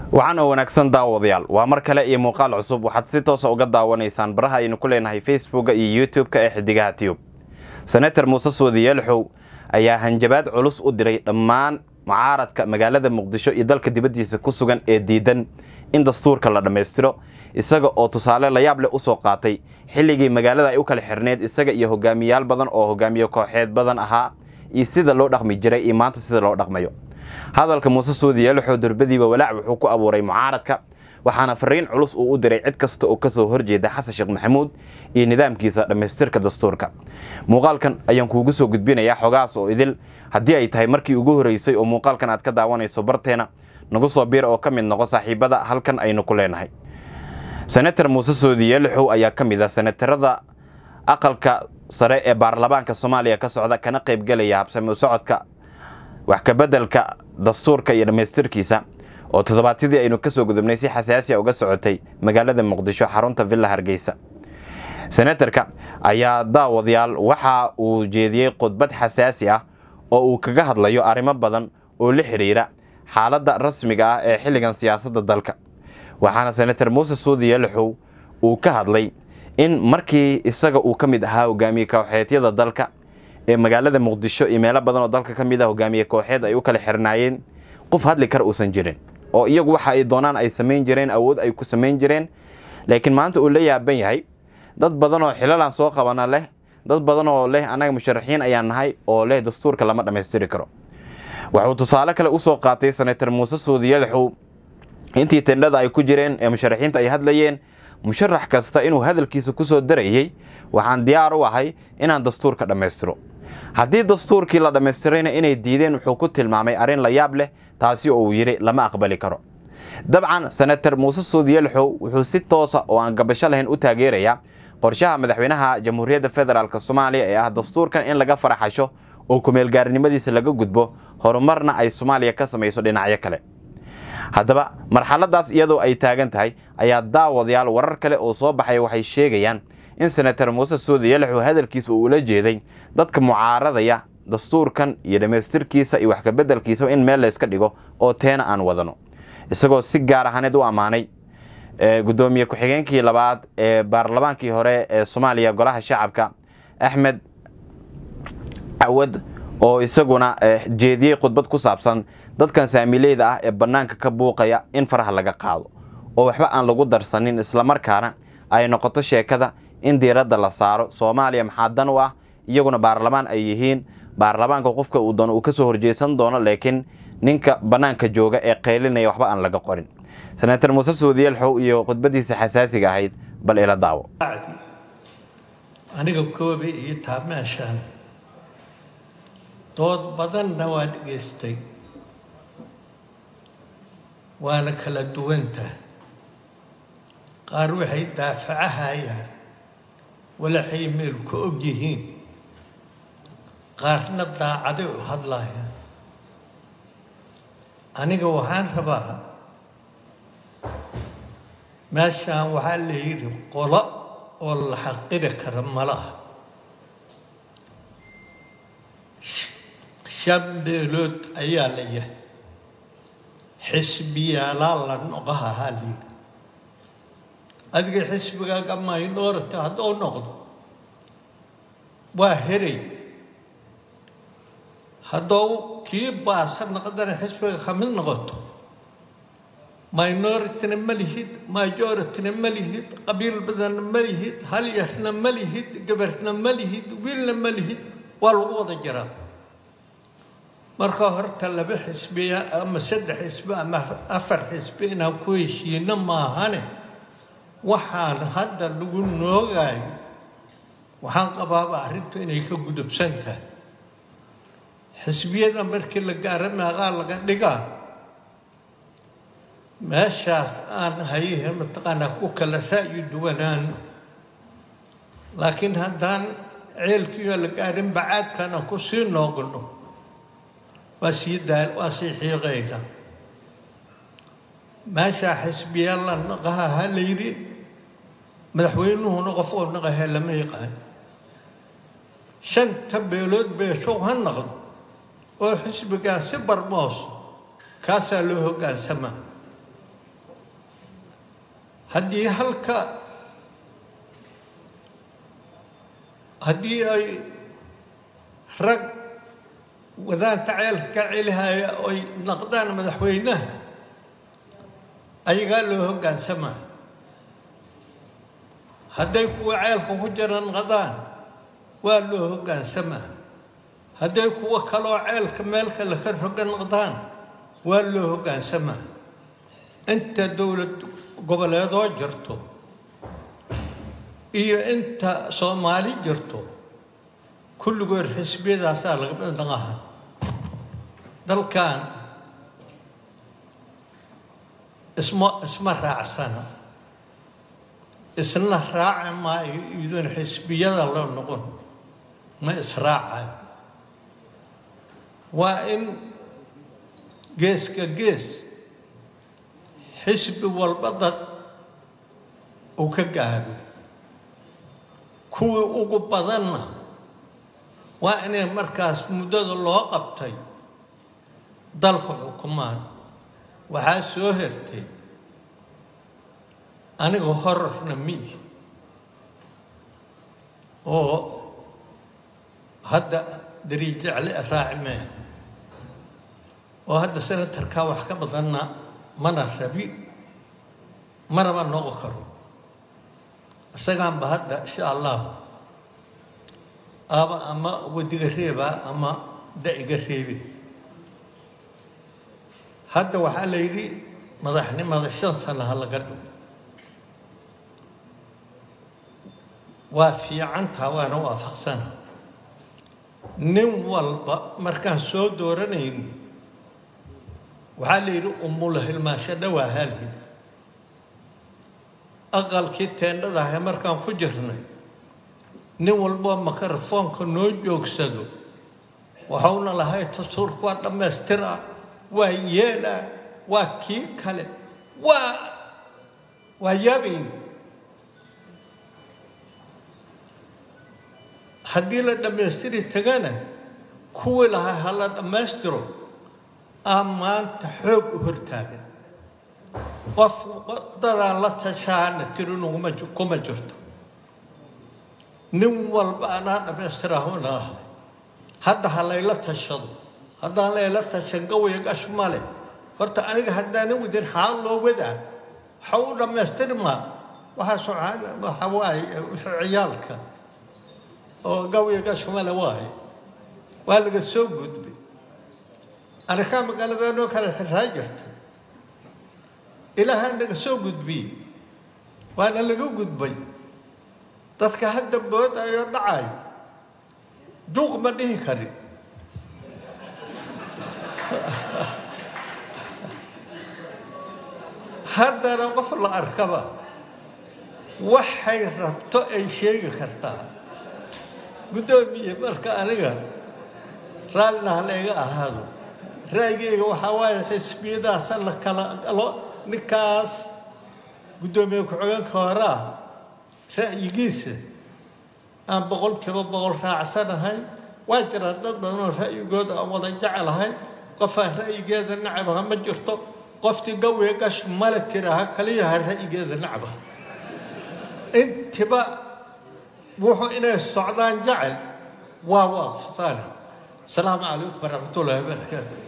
waxaan oo wanaagsan daawadayaal waa mar kale iyo muuqaal cusub waxaad si toosa uga daawanaysaan baraha aynu ku leenahay facebooka iyo youtube-ka ee xidigaha tiyub senator muuse suudi yeelxow ayaa hanjabaad culus u diray dhammaan mucaaradka magaalada muqdisho iyo dalka dibaddiisa ku sugan ee diidan in dastuurka la dhammaystiro isaga oo tusaale layaab leh usoo qaatay xilligii magaalada ay u kala xirneed isaga iyo hogaamiyaal badan oo hogaamiye kooxeed badan ahaa iyo sida loo dhaqmi jiray iyo maanta sida loo dhaqmayo hadalka muuse suudi yeelxow durbadiiba walaac wuxuu ku abuuray mucaaradka waxaana fariin culus uu u diray cid kasta oo kasoo horjeeda xasan sheekh maxamuud iyo nidaamkiisa dhammaystirka dastuurka muuqaalkan ayaan kuugu soo gudbinayaa xogahaas oo idil haddii ay tahay markii ugu horeysay oo muuqaalkan aad ka daawanayso barteena nagu soo biir oo ka mid noqo saaxiibada halkan aynu ku leenahay senator muuse suudi yeelxow ayaa ka mid ah senatarada aqalka sare ee baarlamaanka soomaaliya ka socda kana qaybgelaya habsami u socodka wax kabeddelka dastuurka iyo dhammaystirkiisa oo toddobaadyadii aynu kasoo gudubnay si xasaasiya uga socotay magaalada muqdisho xarunta villa hargeysa senatarka ayaa daawadayaal waxa uu jeediyey khudbad xasaasi ah oo uu kaga hadlayo arrimo badan oo la xiriira xaaladda rasmiga ah ee xilligan siyaasadda dalka waxaana senator muuse suudi yeelxow uu ka hadlay in markii isaga uu ka mid ahaa hogaamiye kooxeedyada dalka ee magaalada muqdisho iyo meelo badan oo dalka ka mid ah hogaamiye kooxeed ay u kala xirnaayeen qof hadli kara uusan jirin oo iyagu waxa ay doonaan ay samayn jireen awood ay ku samayn jireen laakiin maanta uu la yaaban yahay dad badan oo xilalaan soo qabana leh dad badan oo leh annaga musharaxiin ayaan nahay oo leh dastuurka lama dhammaystiri karo wuxuu tusaale kale usoo qaatay senator muuse suudi yeelxow intii tendhada ay ku jireen ee musharaxiinta ay hadlayeen musharax kasta inuu hadalkiisa kusoo darayey waxaan diyaar u ahay inaan dastuurka dhammaystiro haddii dastuurkii la dhammaystirayna inay diideen wuxuu ku tilmaamay arrin la yaab leh taasi oo uu yidhi lama aqbali karo dabcan senator muuse suudi yeelxow wuxuu si toosa oo aan gabasho lahayn u taageerayaa qorshaha madaxweynaha jamhuuriyadda federaalk soomaaliya ee ah dastuurkan in laga faraxasho oo kumeelgaarnimadiisa laga gudbo horumarna ay soomaaliya ka samayso dhinacyo kale haddaba marxaladaas iyadoo ay taagan tahay ayaa daawadayaal warar kale oo soo baxaya waxay sheegayaan in senator muuse suudi yeelxow hadalkiisa uu ula jeeday dadka mucaaradaya dastuurkan iyo dhammaystirkiisa iyo wax kabeddelkiisaba in meel layska dhigo oo teena aan wadano isagoo si gaar ahaaneed u ammaanay guddoomiye ku-xigeenkii labaad ee baarlamaankii hore ee soomaaliya golaha shacabka axmed cawad oo isaguna jeediyey khudbad ku saabsan dadkan saamileyda ah ee bannaanka ka buuqaya in faraha laga qaado oo waxba aan lagu darsanin islamarkaana ay noqoto sheekada in diiradda la saaro soomaaliya maxaa dan u ah iyaguna baarlamaan ay yihiin baarlamaanka qofka uu doono uu kasoo horjeesan doono laakiin ninka bannaanka jooga ee qaylinaya waxba aan laga qorin senator muuse suudi yeelxow iyo khudbadiisa xasaasiga ahayd bal ila daawo aniga koobi iyo taa meeshaan dood badanna waa dhegaystay waana kala duwantah qaar waxay daafacahayaan walaxay meel ku og yihiin qaarna daacaday u hadlayaan aniga waxaan rabaa meeshaan waxaa la yidhi qolo oo la xaqiri kara malaha shan beelood ayaa la yahay xisbiyaalaa la noqaha haa la yidhi adiga xisbigaaga maydhoorata hadduu noqdo waa heray haddou kii baasa noqdana xisbiga ka mid noqoto minorityna ma lihid majorityna ma lihid qabiil badanna ma lihid hal yarna ma lihid gabarna ma lihid wiilna ma lihid waa lagu wada jiraa marka horta laba xisbiya ama saddex xisbi ama afar xisbi inaan ku heshiino maahane waxaan hadda lagu noogayo waxaan qabaaba arrintu inay ka gudubsan tahay xisbiyada markii la gaaro meeqaa laga dhigaa meeshaas aan haye mataqaanaa ku kala ra'yi duwanaano laakiin haddaan ceelkiioo la gaarin bacaadkana ku sii noogno waa sii daa waa sii xiiqayna meeshaa xisbiya la naqaha ha la yidhi madaxweynuhuna qof oo naqahe lama yaqaan shanta beelood beeshow ha naqdo oo xisbigaa si barmoos kaasaa loo hoggaansamaa haddii halka haddii ay rag wadaanta ceelka ka celihaya oy naqdaan madaxweynaha ayagaa loo hoggaansamaa hadday kuwa ceelka ku jira naqdaan waa loo hoggaansamaa hadday kuwo kaloo ceelka meel kale ka roga naqdaan waa loo hoggaansamaa inta dowlad goboleedoo jirto iyo inta soomaali jirto kulligood xisbiyadaasaa laga midnaqaha dalkan isma isma raacsana isna raaci maayo iyadoon xisbiyada la noqon ma israacayo waa in geeska gees xisbi walba dad uu ka gaado kuwii ugu badanna waa inay markaas muddada loo qabtay dalka xukumaan waxaa soo hertay aniga horarna miihi oo hadda dariijecle raaci mee oo hadda senatarkaa wax ka badanna mana rabi manaba noqon karo isagaanba hadda insha allah aba ama wadiga reebaa ama da-iga reebe hadda waxaa la yidhi madaxnimada shan sana ha laga dhigo waa fiicantaa waana waafaqsana nin walba markaan soo dooranayno waxaa la yidhi umula hilmaasho dhowaa haalhid aqalkii teendhadahay markaan ku jirnay nin walboo makarafoonka noo joogsado waxauna lahay tasuurka waa dhammaystiraa waa yeelaa waa kii kale waa waa yaabayn haddii la dhammaystiri tagana kuwii lahaa ha la dhammaystiro aa maanta xoog u hortaagan qof dadaan la tashaana tirinuguma kuma jirto nin walba anaa dhammaystirahuna ahay hadda ha layla tashado haddaan layla tashan gawaya gash male horta aniga haddaanan wadin xaal loo wadaa waxa u dhammaystiri maa waxaa waxa waaye ciyaalka oo gawaya gash male waaye waa laga soo gudbay anikaa magaaladanoo kale xirraa jirta ilaahaa naga soo gudbiyey waana laga gudbay dadka hadda boodayo dhacayo duuq ma dhihi karin haddana qof la arkaba waxay rabto ay sheegi kartaa guddoomiye marka aniga raallina ha layga ahaado ra'yigeyga waxaa waaye xisbiyadaasa la kala galo ninkaas guddoomiye ku-xigeenka horaa ra'yigiisa aan boqol kiiba boqol raacsanahay waa jira dad badan oo ra'yigooda aan wada jecelahay qofaan ra'yigeeda nacabaha ma jirto qoftii gawiga gash male tiraha kaliyaha ra'yigeeda nacabaha intiba wuxuu inay socdaan jecel waa waafsana asalaamu calaykum waraxmatullaahi wabarakaatu